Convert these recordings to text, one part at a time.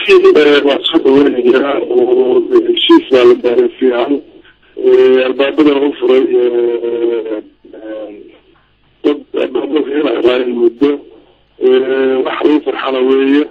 runtii waa soo dhaweynayaa oo heshiis baa la gaaray fiican albaabadana u furay dad albaabada fiican muddo wax lagu farxana weeye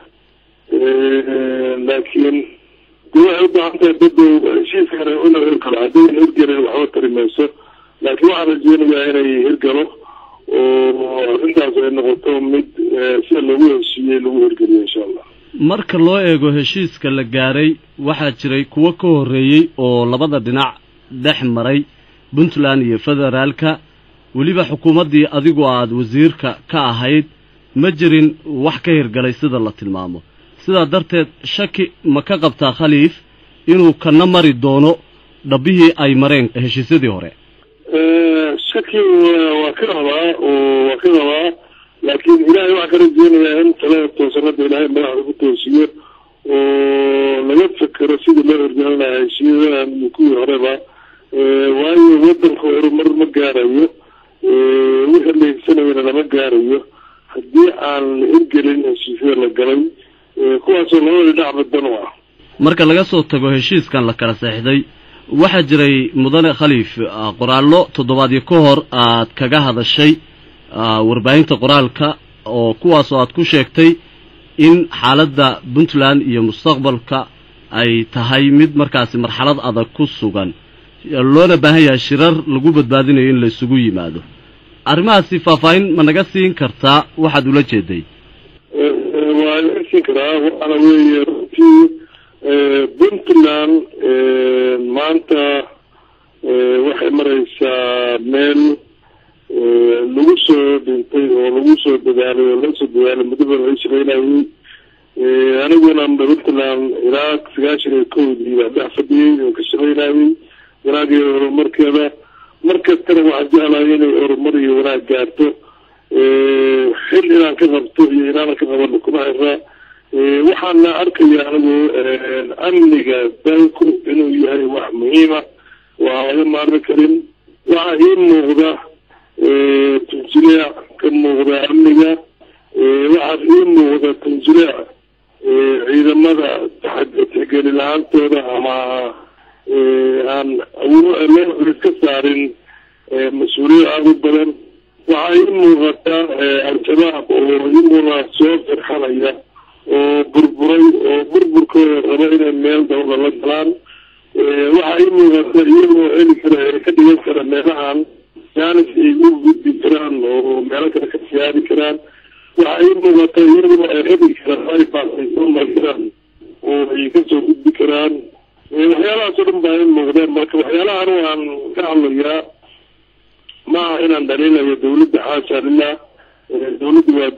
laakiin de waxay ubaahan tahay dad heshiiskana ina hirgalo haddii in hirgelin waxba tari mayso laakiin waxaan rajeynayaa inay hirgalo oo arrintaas ay noqoto mid sida lagu heshiiyey lagu hirgeliyo insha allah marka loo eego heshiiska la gaaray waxaa jiray kuwo ka horreeyey oo labada dhinac dhex maray puntland iyo federaalka weliba xukuumaddii adigu aada wasiirka ka ahayd ma jirin wax ka hirgalay sida la tilmaamo sidaa darteed shaki ma ka qabtaa khaliif inuu kana mari doono dhabbihii ay mareen heshiisyadii hore shaki waa ka qabaa oo waa ka qabaa laakiin ilaahay waxaan ka rajeynayaa in tale toosanada ilaahay madaxda ku toosiyo oo laga fekero sidii loo hirgelin lahaa heshiiyadan iyo kuwii horeba waayo wadanka horumar ma gaarayo wixii la higsanayana lama gaarayo haddii aan la hirgelin heshiisyada la galay kuwaasoo labada dhinac badan u ah marka laga soo tago heshiiskan la kala seexday waxaa jiray mudane khaliif qoraallo toddobaadyo ka hor aad kaga hadashay warbaahinta qoraalka oo kuwaasoo aad ku sheegtay in xaaladda puntland iyo mustaqbalka ay tahay mid markaasi marxalad adag ku sugan loona baahan yahay shirar lagu badbaadinayo in la isugu yimaado arrimahaasi faahfaahin ma naga siin kartaa waxaad ula jeeday waa laga siin karaa waxaana weeye runtii puntland maanta waxay maraysaa meel lagu soo dhintay oo lagu soo dadaalay oo loo soo dadaalay muddo badan laga shaqeynayay aniguna puntland ilaa sagaashan iyo kowdii baa dhex fadhiyey oo ka shaqeynayay wanaagii horumarkeeda mar kastana waxaan jeclahay inay horumar iyo wanaag gaarto xil inaan ka qabto iyo inaanan ka qabano kuma xira waxaana arkaya anigu amniga dalku inuu yahay wax muhiima waa laga maarmi karin waxaa ii muuqda tanjileec ka muuqda amniga waxaa ii muuqda tanjileec ciidamada tixgeli la-aantooda ama aan awood ka saarin mas-uuliyad aada u badan waxaa ii muuqata al-shabaab oo iyaguna soo firxanaya oo burburay oo burburkooda raba inay meel dawla la galaan waxaa ii muuqata iyagoo heli kara ka dhigan kara meelahan jaanis ay u gudbi karaan oo meelo kale ka siyaadi karaan waxaa ii muuqata iyagoo ay rabi karaan bypass ay soo mari karaan oo ay kasoo gudbi karaan waxyaalahaasoo dhan baa ii muuqdeen marka waxyaalahan waan ka hadlayaa maaha inaan dhaliilayo dawladda xaasha lilah dawladdu waa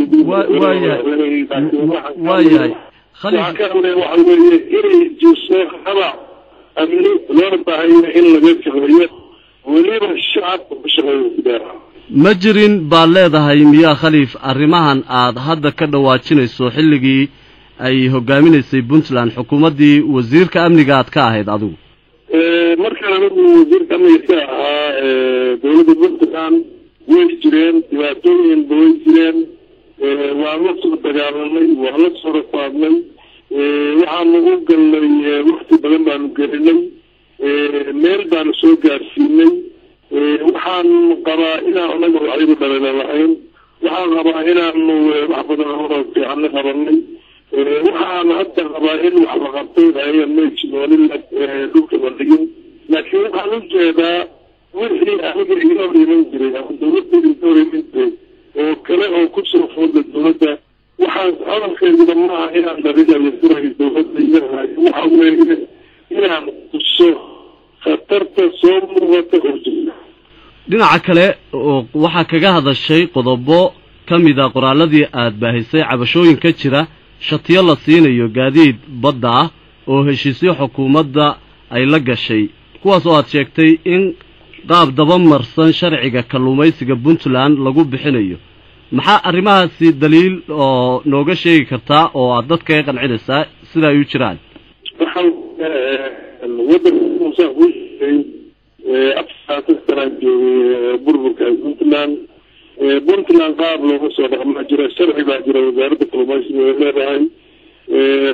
dawladwaayahay waxaa ka hadlaya waxa weeye inay jiso habac amni loona baahanya in laga shaqeeyo weliba shacabka ku shaqeeyo sideera ma jirin baad leedahay miyaa khaliif arrimahan aad hadda ka dhawaajinayso xilligii ay hogaaminaysay puntland xukuumaddii wasiirka amniga aad ka ahayd adigu markaan anigu wasiirka amniga ka ahaa dawladda puntland way jireen dhibaatooyinba way jireen waan la soo dagaalanay waan la soo rafaadnay waxaanu u galnay wakti badan baanu gelinay meel baanu soo gaarsiinay waxaan qabaa inaan anaga waxaygu dhalina lahayn waxaan qabaa inaanu wax badan horo fiicanna qabanay waxaan hadda qabaa in wax la qabtay ayan may jiroolin dhulka la dhigin laakiin waxaan u jeedaa wixii aniga iga hor iman jiray ama dawladda iga hor iman jiray oo kale oo kusoo fooda dawladda waxaan hadalkeeduna maaha inaan dhalinayo furayo dawladda iyahayo waxa weeye inaan tuso khatarta soo muuqata oo jirta dhinaca kale waxaa kaga hadashay qodobo ka mid a qoraaladii aad baahisay cabashooyin ka jira shatiyo la siinayo gaadiid badda ah oo heshiisyo xukuumadda ay la gashay kuwaas oo aad sheegtay in qaab dabamarsan sharciga kalluumaysiga puntland lagu bixinayo maxaa arrimahaasi daliil oo nooga sheegi kartaa oo aad dadka ka qancinaysaa sida ay u jiraan waxaan wadanka muusaan kuu sheegay afar sanaan joogay burburka puntland puntland qaab looga soo dhaqmaa jira sharci baa jira wasaaradda kalluumaysiga ay leedahay waxaa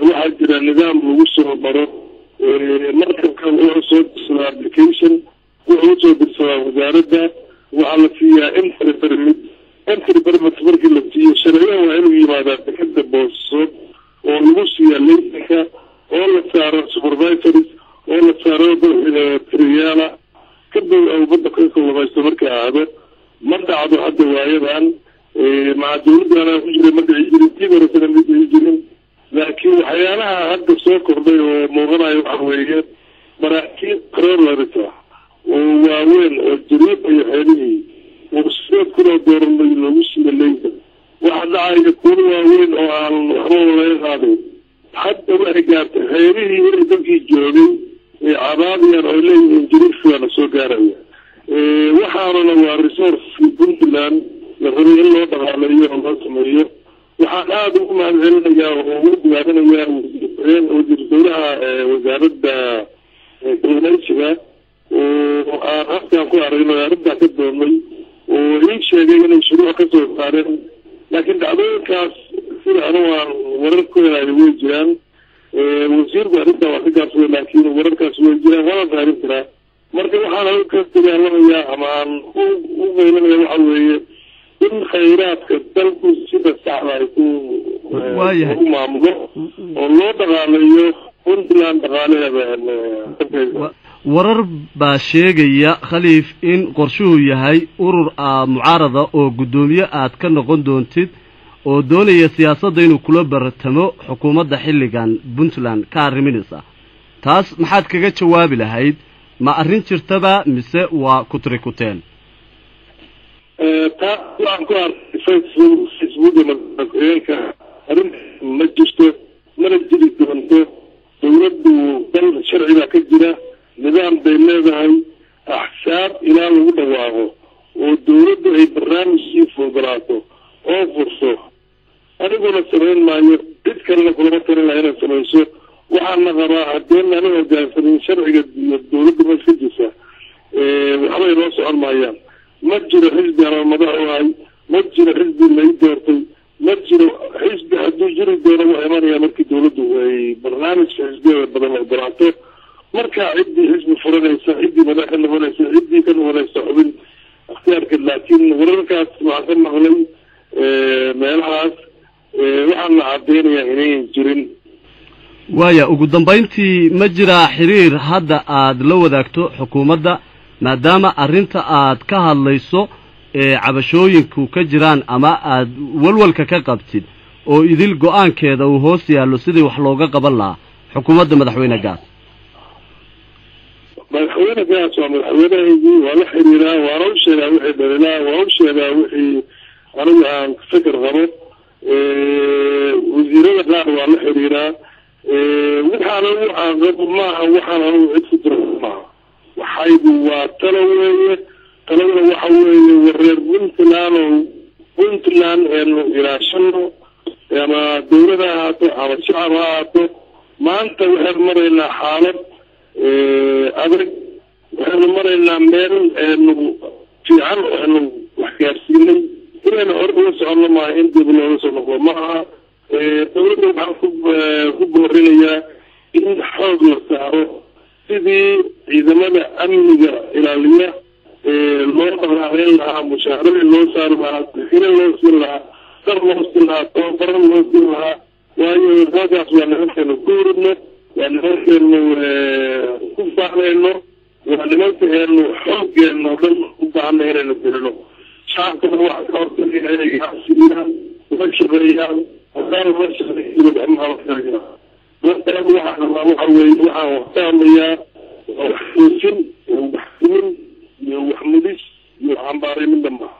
jira nidaam lagu soo maro markabka wuxuu soo dirsadaa application wuxuu usoo dirsadaa wasaaradda waxaa la siiyaa entry permit entry permit markii la siiyo sharciyan waa inuu yimaadaa dekada booso oo lagu siiya laysanka oo la saaro supervisories oo la saaro triyaala kadib ubadda ka kulamaysto marka aado ma dhacdo hadda waayadan maca dawladdaana ku jiray ma dhici jirin tii horesana ma dhici jirin laakiin waxyaalaha hadda soo kordhay oo muuqanayo waxa weeye maraakiib crolaris ah oo waaweyn oo jariifa iyo xeelihii oo sideed kunoo dooranay loogu siiya leysa waxa dhacaya kuwa waaweyn oo aan waxba laga qaaday hadda waxay gaartay xeelihii inay dadkii joogay ay cabaadayaan oo leeyihiin jariifkaana soo gaaraya waxaanuna waa resourcekii puntland la rabay in loo dhaqaaleeyo oo loo sameeyo waxaan aada ugu mahad celinayaa oo ugu diyaarinayaa wasiir dowlaha wasaaradda kalluumeysiga oo aan halkaan ku aragno arrintaa ka doonay oo ii sheegay inay shuruuc ka soo saareen laakiin dhacdooyinkaas sida anu aan warar ku helayo way jiraan wasiirku arrintaa waa ka gaabsaday laakiin wararkaas way jiraan waana raarin karaa marka waxaan anu ka dagaalamayaa ama aan u qeylinaya waxa weeye in khayraadka dalku sida saxda ay ku u maamulo oo loo dhaqaaleeyo puntland dhaqaalaheeda warar baa sheegaya khaliif in qorshuhu yahay urur a mucaarada oo guddoomiye aad ka noqon doontid oo doonaya siyaasadda inuu kula bartamo xukuumadda xilligan puntland ka arriminaysa taas maxaad kaga jawaabi lahayd ma arrin jirtaba mise waa kutri kuteen taas waxaan ku arkay facebook facebooka madaxweyeenka arrinta ma jirto mana jiri doonto dawladdu dal sharci baa ka jira nidaam bay leedahay axsaab ilaa lagu dhawaaqo oo dawladdu ay barnaamijkii fogolaato oo furso aniguna samayn maayo cid kalena kulama talin laha inay samayso waxaana qabaa haddeen ana hogaansanin sharciga iyo dawladda ma iska jirta waxbay noo socon maayaan ma jiro xisbi ama madax u ahay ma jiro xisbi lai doortay ma jiro xisbi hadduu jiri doono waa imanaya markii dawladdu ay barnaamijka xisbiyada badan ogolaato markaa ciddii xisbi furanaysa ciddii madax ka noqonaysa ciddii ka noqonaysa xubin ikhtiyaarka laakiin wararkaas waxaan ka maqlay meelahaas waxaan la cadeynayaa inayan jirin waaya ugu dambayntii ma jiraa xiriir hadda aada la wadaagto xukuumadda maadaama arrinta aad ka hadlayso ee cabashooyinku ka jiraan ama aad walwalka ka qabtid oo idil go-aankeeda uu hoos yaallo sidii wax looga qaban lahaa xukuumadda madaxweyne gaas madaxweyne gaas waa madaxweynehaygii waa la xiriiraa waana u sheegaa wixii dhalilaa waa u sheegaa wixii anigu aan fikir qabo wasiirada qaar waa la xiriiraa waxaan anigu aan qabo maaha waxaan anigu cid ku dira maaha waxaygu waa talo weeye talada waxa weeye wareer puntland oo puntland eenu ilaashano ama dawlad ha ahaato ama shacab ha ahaato maanta waxaynu maraynaa xaalad adag waxaynu maraynaa meel eenu fiican eenu wax gaarsiinay inaynu hore uga soconno maaha in dib looga soo noqdo maaha dawladda waxaan ku ku boorinayaa in xoog la saaro sidii ciidamada amniga ilaaliya loo dhaqaaqeyn lahaa mushaaradii loo saari lahaa bixina loo siin lahaa dar loo siin lahaa tababaro loo siin lahaa waayo halkaas waa nimankeenu ku uridno waa nimankeenu ku baanayno waa nimankeenu xoogeenu o dhan u baahana inaynu gelino shacabkana waxa ka hortagaya inay gacsiyaan la shaqeeyaan haddaan la shaqeeyo gacmaha waxaa rabaa waxa weeye waxaan wax ka hadlayaa waa wax toosin iyo wax simin iyo wax mudis iyo xambaaray midnama